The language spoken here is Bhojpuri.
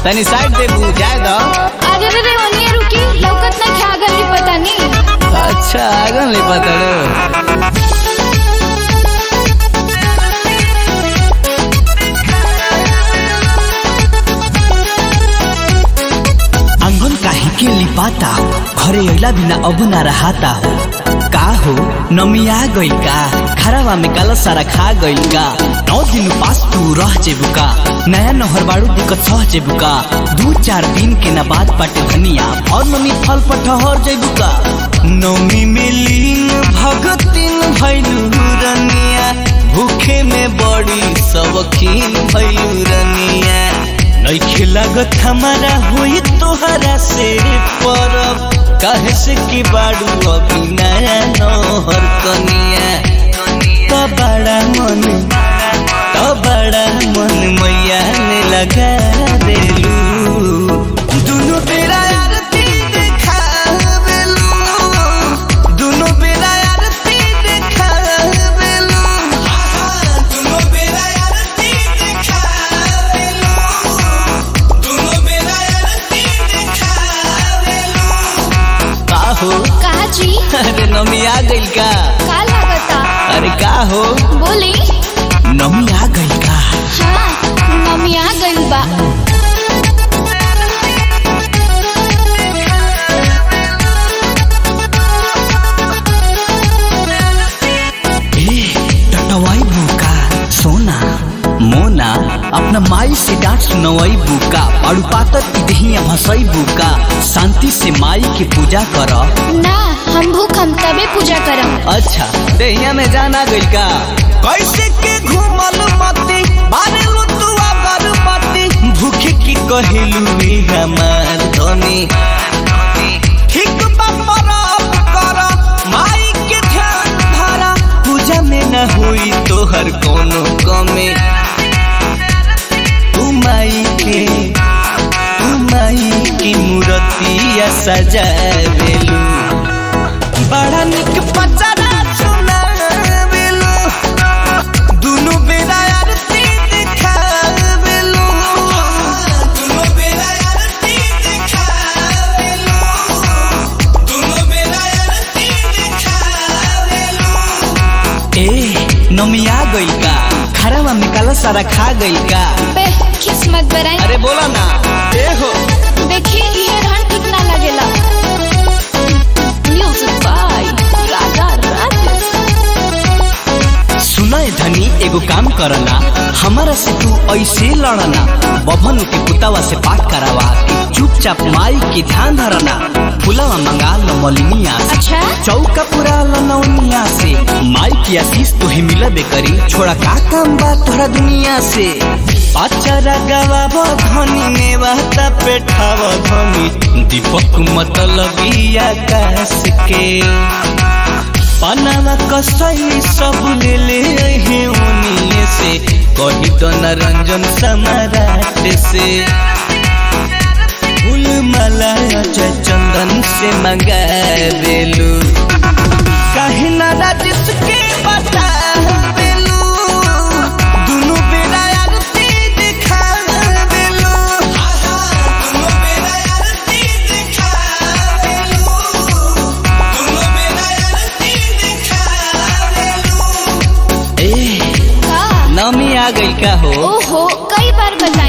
तनी साइड दे बुझाए दो अरे रे रे ओनिए रुकी लौकत ना क्या गली पता नहीं अच्छा आगन ले पतड़ो आंगन काहे के लिपाता हो घरे अइला बिना अब ना रहाता हो का हो नमिया गइल का खराबा में काला सारा खा गइल का नौ दिन पास तू रह जेबू का नया नहर बाड़ू दिक्कत सह जेबू का दू चार दिन के ना बाद पाटे धनिया और नमी फल पर ठहर जेबू का नमी में लीन भगतिन भैलू रनिया भूखे में बड़ी सबकीन भैलू रनिया नइखे लागत हमारा होई तोहरा से परब काहे से की बाड़ू अभी नया नहर कनिया तो बड़ा मन तो बड़ा मन मैया ने लगा देलू दुनु बेरा आरती देखावेलू दुनु बेरा आरती देखावेलू दुनु बेरा आरती देखावेलू का हो कहा जी अरे नमी आ गइल का का लागता अरे का हो बोली नमी आ गई का हाँ मम्मी आ गइल बा ए टटवाई बुका सोना मोना अपना माई से डांट सुनवाई बुका पाड़ू पातर की दहिया भसई बुका शांति से माई की पूजा कर ना हम भूख हम तबे पूजा करम अच्छा देहिया में जाना गइल का कैसे के घूमल मती बारे लुतुआ बरपति भूखे की कहिलू रे हमार धनी ठीक बपरब कर माई के ध्यान धरा पूजा में न हुई तोहर कोनो कमी तू माई के तू माई की मूर्तिया सजावेलू बड़ा निक पचरा सुनावेलू दुनु बेरा आरती देखावेलू दुनु बेरा आरती देखावेलू दुनु बेरा आरती देखावेलू ए नमिया गइल का खराबा में काला सारा खा गइल का बे किस्मत बराई अरे बोला ना ए हो देखिए ये रहन ठीक ना लगेला म्यूजिक बाय राजा राजेश सुनय धनी एगो काम करना हमारा से तू ऐसे लड़ना बभन के पुतावा से पाठ करावा के चुपचाप माई के ध्यान धरना फुलावा मंगा लो मलिनिया से अच्छा चौका पूरा लो नौनिया से माई की आशीष तुहे मिलबे करी छोड़ा का काम बा तोरा दुनिया से पाचरा गवाब धनी ने बहता पेठाव धनी दीपक मतलबी आकाश के पनावा कसई सब ले ले हे उनिए से कही तो नरंजन समाराट से फूल माला अजय चंदन से मंगा बेलू कहीं ना राजिस के बता बेलू दुनु बेरा आरती दिखा बेलू दुनु बेरा आरती दिखा बेलू दुनु बेरा आरती दिखा बेलू ए का नमी आ गइल का हो ओहो कई बार बता